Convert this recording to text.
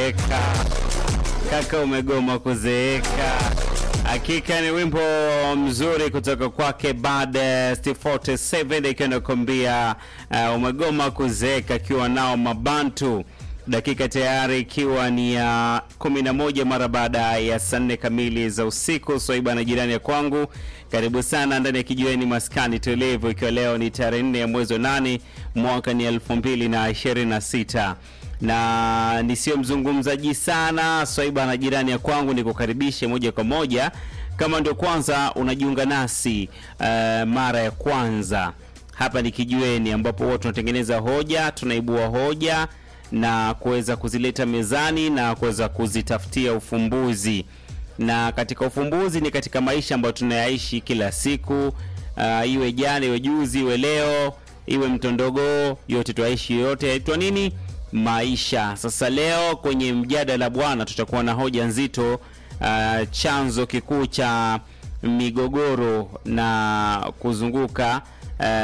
kuzeeka, kaka umegoma kuzeeka. Hakika ni wimbo mzuri kutoka kwake Bad 47 ikiwa inakwambia uh, umegoma kuzeeka, akiwa nao Mabantu dakika tayari ikiwa ni ya kumi na moja mara baada ya saa nne kamili za usiku. Swaiba na jirani ya kwangu, karibu sana ndani ya kijiweni maskani tulivu, ikiwa leo ni tarehe nne ya mwezi wa nane mwaka ni elfu mbili na ishirini na sita na nisiyo mzungumzaji sana. Swaiba na jirani ya kwangu, nikukaribishe moja kwa moja kama ndio kwanza unajiunga nasi uh, mara ya kwanza hapa ni kijiweni, ambapo huwa tunatengeneza hoja, tunaibua hoja na kuweza kuzileta mezani na kuweza kuzitafutia ufumbuzi. Na katika ufumbuzi ni katika maisha ambayo tunayaishi kila siku, uh, iwe jana, iwe juzi, iwe leo, iwe mtondogoo, yote tuaishi, yote yaitwa nini? Maisha. Sasa leo kwenye mjadala bwana, tutakuwa na hoja nzito, uh, chanzo kikuu cha migogoro na kuzunguka